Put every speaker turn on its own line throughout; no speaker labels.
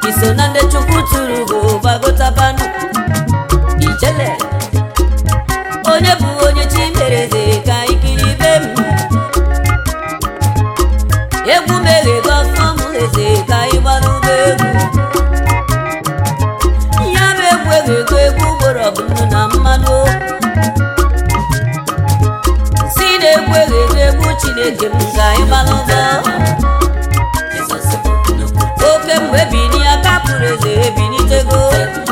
iso na ndị chukwu tụrụ bụ gbagotabanụ ijele onye bụ onye chi mere eze ka ikiri be m egwu meghe gọfọm eze ka ịgbalụ ụgbọ egwu ya bụ egwu eghego egwu gboro ọbụnụ na mmanụ si na-egwu eghego egwu chineke m ka ịgbalụ ụgbọ oke mgbe bini aka pụrụ eze ebinitego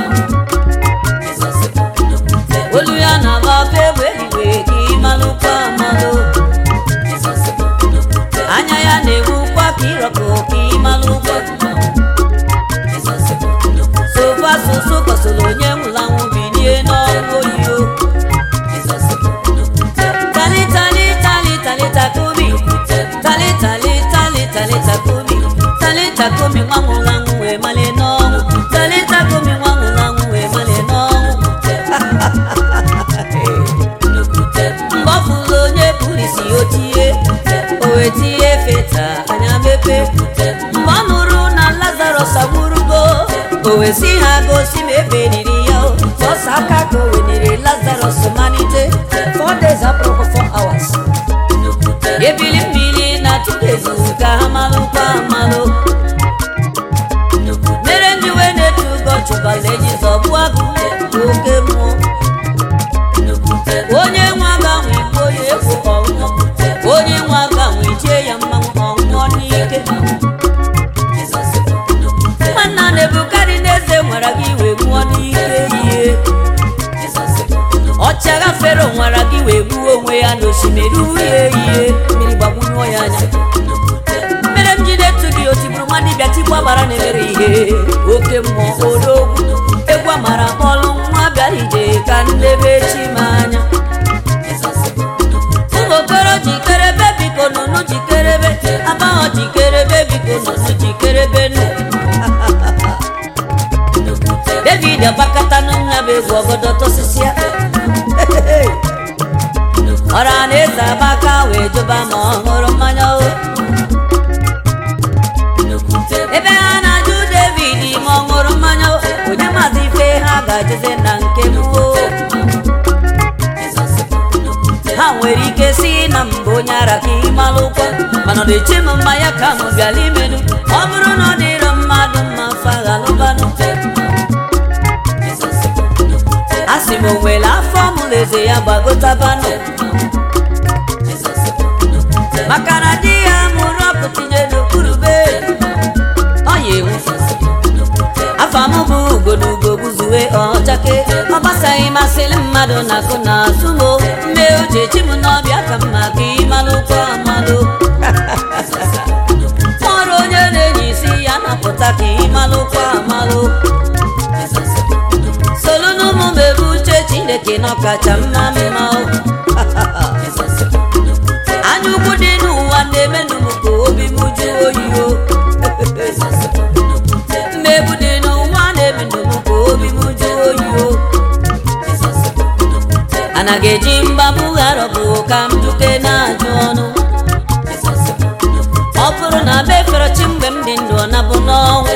olu ya na-agba ọkụ egbe eluigwe ka ịmalụkwa amalụ anya ya na-egbukwa ka ịrọpụ ka ịmalụkwa sofa soso kọsoro onye nwụrụ anwụ binie n'ọrụ oyiyo tali tali tali tali takomi tali tali tali tali takomi tali takomi nwa nwụrụ anwụ wee malie n'ọnwụ tali takomi nwa nwụrụ anwụ wee malie n'ọnwụ mgbe ọ fụrụ onye pụrụ isi o tie o wee tie feta anya mepe mgbe ọ nụrụ na lazarus agwụrụgo o wee si ha gosi ma ebe niri ya o. sọsọ aka ka o weniri lazarus malite four days abụrụkwa four hours ebili mmiri na tudezu ka ha malụkwa amalụ mere ndị wee na-etu ụgọ chụbala eji zọgbu agụ oke mmụọ onye nwe aga nwe igbo ya egwu ọnwụọ onye nwe aga nwe ichie ya mmanwụ ọnwụọ n'ike nwanna na-ebukarị n'eze nwara gị wee nwụọ n'ike ihe ọchagha fero nwara gị wee gbuo onwe ya n'osimiri uhie ihe mmiri gbagbunyeọ ya anya mere m ji na-etu gị otigburu nwa dibịa tigbu agbara na-emere ihe oke mmụọ odogwu egwu amara kpọlụ nwa bịara ije ka nlebe chi m anya ụmụ okoro jikerebe biko nụnụ jikerebe abaghọ jikerebe biko nụnụ jikerebe nụ david agbakọta n'nya bụ egwu ọgọdọ tosisia ọra na eze abaka wee jụba ma ọ ṅụrụ mmanya o ebe ha na-ajụ david ma ọ ṅụrụ mmanya o onye maazị ife ha ga-ajụzi na nke m o ha nwere ike si na mbụ onye ara ka ịmalụkwa mana ọ na-eche m mmanya ka m bịala imenu ọ bụrụ na ọ dịrọ mmadụ mma faghalụbanụ a sị m o nwere afọ mụrụ eze ya gbagotabanụ maka na di ya mụrụ ọkụ tinye n'okpuru be ọ ya ewu afọ m bụ ugo na ugo gbuzuwe ọchake ọ gbasaghị masịrị mmadụ na akụ na azụ mo mme uche chi m n'ọbịa ka mma ka ịmalụkwa amalụ ọrụ onye na-enye isi ya napụta ka ịmalụkwa amalụ solu n'ụmụ m ebe uche chineke n'ọkacha mma mma o. anya ukwu dị n'ụwa na-emenụ m ka obi m jụọ oyi o mmegbu dị n'ụwa na-emenụ m ka obi m jụọ oyi o anaghị eji mgbabụ gharọbụ ka m duke na-ajụ ọnụ ọ bụrụ na be fere chi mgbe m dị ndụ ọ nabụ n'ọnwụ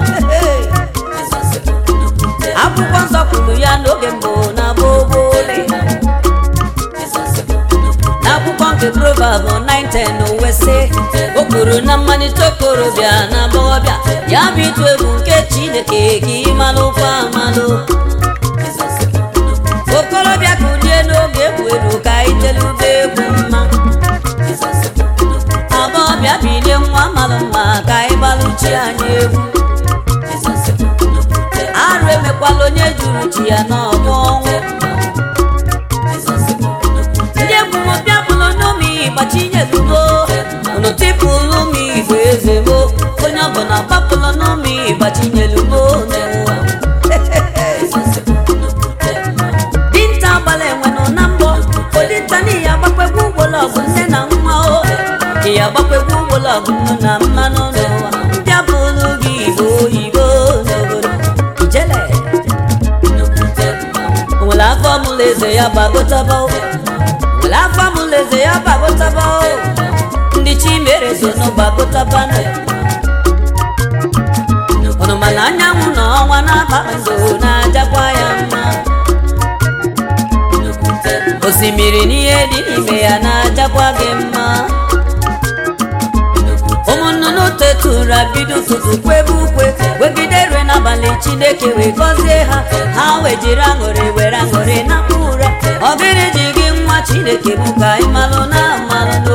akwụkwọ nsọ kwuru ya n'oge mbụ na gbogbole n'akwụkwọ nke proverb 910 wesị o kwuru na mmalite okorobịa na agbọghọbịa ya bụ ịtụ egwu nke chineke ka ịmalụkwa amalụ okorobịa kulie n'oge egwu eru ka itelube egwu mma agbọghọbịa bilie nwa malụ mma ka ịgbalụchi anyị egwu arụ emekwala onye juru chi ya n'ọgbọ ọnwụ ndị egwu m bịa bụlụ n'ụmụ ịgbachinyelugo unu tipụlụ m igwe eze mo onye ọbụla gbapụlụ n'ụmụ ịgbachinyelugo n'ụwa dinta gbara enwenụ na mbọ odinta n'ihi agbakwegwu ụgbọlọgụ nne na nwa o ị agbakwegwu ụgbọlọgụ nnu na mmanụ n'ụwa bịa bụlụ gị igbo oyibo n'obodo ijele nwere afọ mụlụ eze ya gbagotaba o nwere afọ mụlụ eze ya gbagotaba o ndị chi mere so nụ gbagotaba nụ unu mana anya ọnwa na kpakpando na-ajakwa ya mma osimiri n'ihe dị n'ime ya na-ajakwa gị mma ụmụ nnụnụ tetụra bido ụtụtụ kwebe ukwe wegide rue n'abalị chineke wee gọzie ha ha wee jiri aṅụrị were aṅụrị na ụra ọgịrị ji gị nwa chineke bụ ka ị malụ na amalụ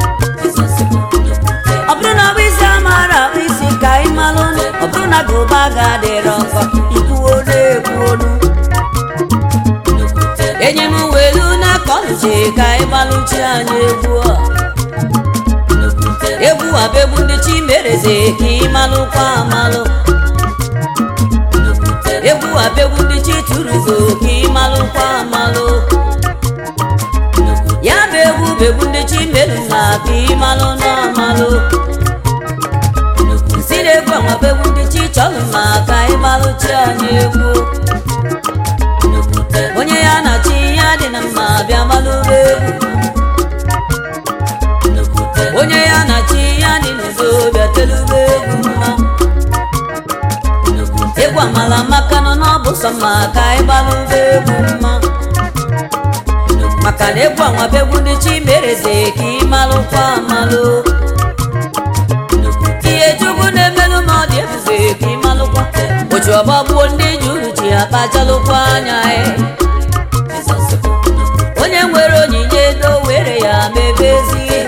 ọ bụrụ na ọ bụ isi amara akpụ isi ka ị malụ ọ bụrụ na gụba ga-adịrọ nkọ ikwuo na-ekwu olu enye m welu na kọluchi ka ị gbalụchi anyị egwu a egwu a bụ egwu ndị chi mereze ka ị malụkwa amalụ egwu a bụ egwu ndị chi tụrụgo ka ị malụkwa amalụ ya bụ egwu bụ egwu ndị chi merụ na ka ị malụ na amalụ si na egwu anwa bụ egwu ndị chi chọrọ ma ka ị malụchi anyị egwu onye ya na chi ya dị na mma bịa malụba egwu onye ya na chi ya dị n'udo bịa telube egwu mma egwu amala maka nọ n'ọbụ sọ mma ka ị gbalụba egwu mma maka na egwu anwa bụ egwu ndị chi mereze ka ị malụkwa amalụ ihe chukwu na-emelụ ma ọ dị ebube ka ị malụkwa ochi ọgbagbuo ndị ji uru ji akpachalụkwa anya ya onye nwere onyinye edo were ya mebe ezi ihe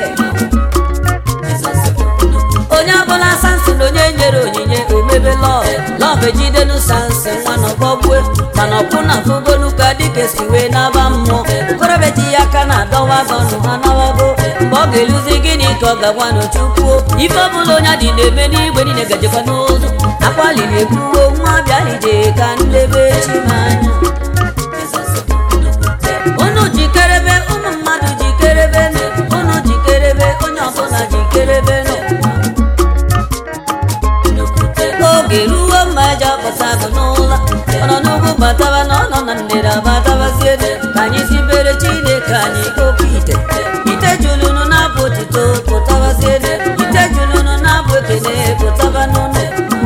onye ọbụla sansin onye nyere onyinye omebe lọv lọv ejidenu sansin nwa na ọgbọgbue mana ọkwụ na fugonu ka dike si wee naba mmụọ okorobịa ji ya aka na adọwa gọnụ ha nawago mgbe ọ ga-eluzi gịnị ka ọ ga-agwa n'ochukwuo ife ọbụla onye dị na-eme n'igwe niile gajekwa n'ụzọ akwaliri ekwuwo nwa bịa ije ka ndebe chi m anya unu jikerebe ụmụ mmadụ jikerebe unu jikerebe onye ọbụla jikerebe nọ oge ruo mma eji akpọta bụ n'ụlọ ọ nọ n'ugwu bataba na ọ nọ na ndịda batabazie ka anyị sibere chineke anyị oke ite ite julunu na-abụ otito pụtabazie ite julunu na-abụ ekene pụtaba n'ụlọ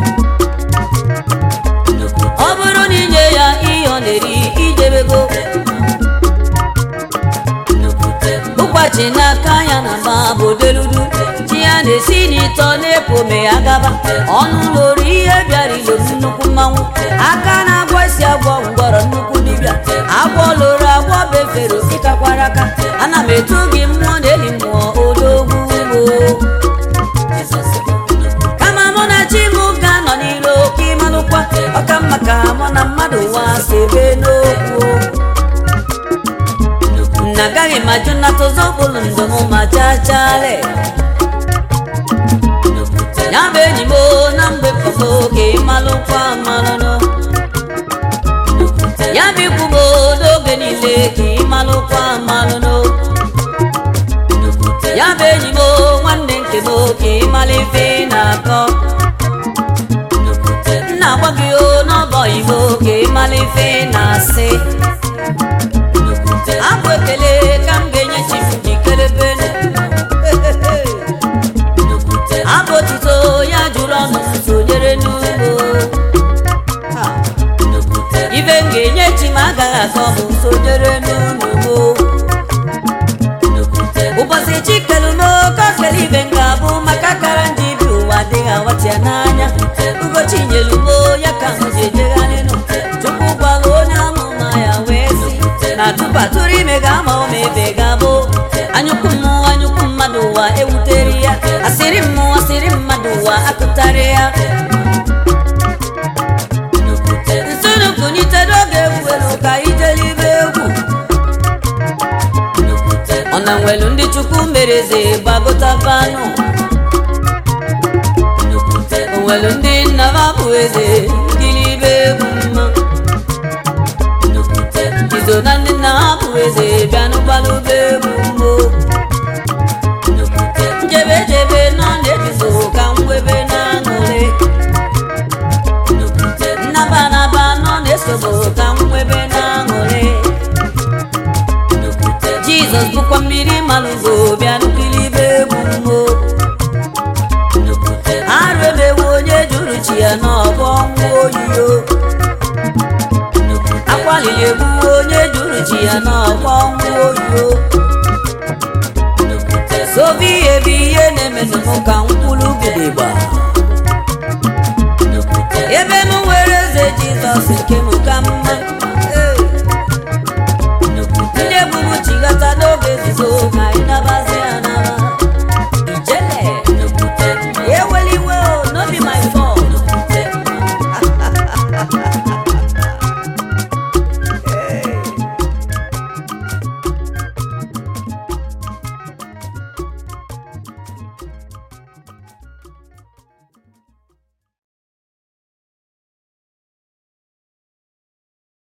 ọ bụrụ na inye ya ihe ọ na-eri ijebego ụkwachi n'aka ya na mba bụ deludu chi ya na-esi n'ịtọ na-epu ome ya gaba ọnụ lori ihe bịara ilo nnukwu mmanwụ aka na-agwọ isi agwọ ngwọrọ nnukwu dibịa agwọ loro agwọ befere ịkakwara aka ana m etu gị mmụọ na eli mmụọ odogwu kama mụ na chi m ga-anọ n'iro ka ịmalụkwa ọka mma ka mụ na mmadụ wa sebe n'okwu na agaghị m ajụ nnata ụzọ okpuru ndụ m ma chachale ya bụ enyi m na mgbe pọpo ka ịmalụkwa amalụnụ ya bụ ikwu m n'oge niile ka ịmalụkwa amalụnụ ya bụ enyi m nwanne nke m ka ịmala ife na-akọ nna agwa gị o n'ọbọ igbo ka ịmala ife na-asị abụ ekele ka m ga-enye chi m jikerebe abụ otuto ya jụrụ ọnụ m sonyere n'ugbo ibe m ga-enye chi m agaghị akọ m sonyere n'ugbo ụbọchị chi kelu m oke okele ibe m ga-abụ maka kara ndị bi ụwa adịghị awachi ya n'anya ugochi nyelu m ya ka m ji ejegharị nụ chukwu gwara onye amụma ya wee si na tupu atụrụ ime ga-ama ụma ebe ga-abụ anyụkwu mmụọ anyụkwu mmadụ ụwa ewutere ya asịrị mmụọ asịrị mmadụ ụwa akụtarị ya nsonu kunite n'oge egwu elu ka ijelibe egwu ọ na nwelu ndị chukwu mereze gbagotabanụ onwelu ndị nna m abụ eze ngilibe egwu mma izo na ndị nna ha bụ eze bịanụgbalụba egwu mmo njebe jebe nọ na-ebizo ka mwebe na aṅụrị nnaba naba nọ na-esobo ka mwebe na aṅụrị jizọs bụkwa mmiri malụgo bịanụkilibe egwu mmo arụ emewe onye juru chi ya n'ọbọ nwụọ oyiyo akwalili egbuwe onye juru chi ya n'ọgbọ ọnwụ oyiyo sobi ihe bụ ihe na-emenụ m ka mkpụrụ gidigba ebe m nwere eze jizọs nke m ka mma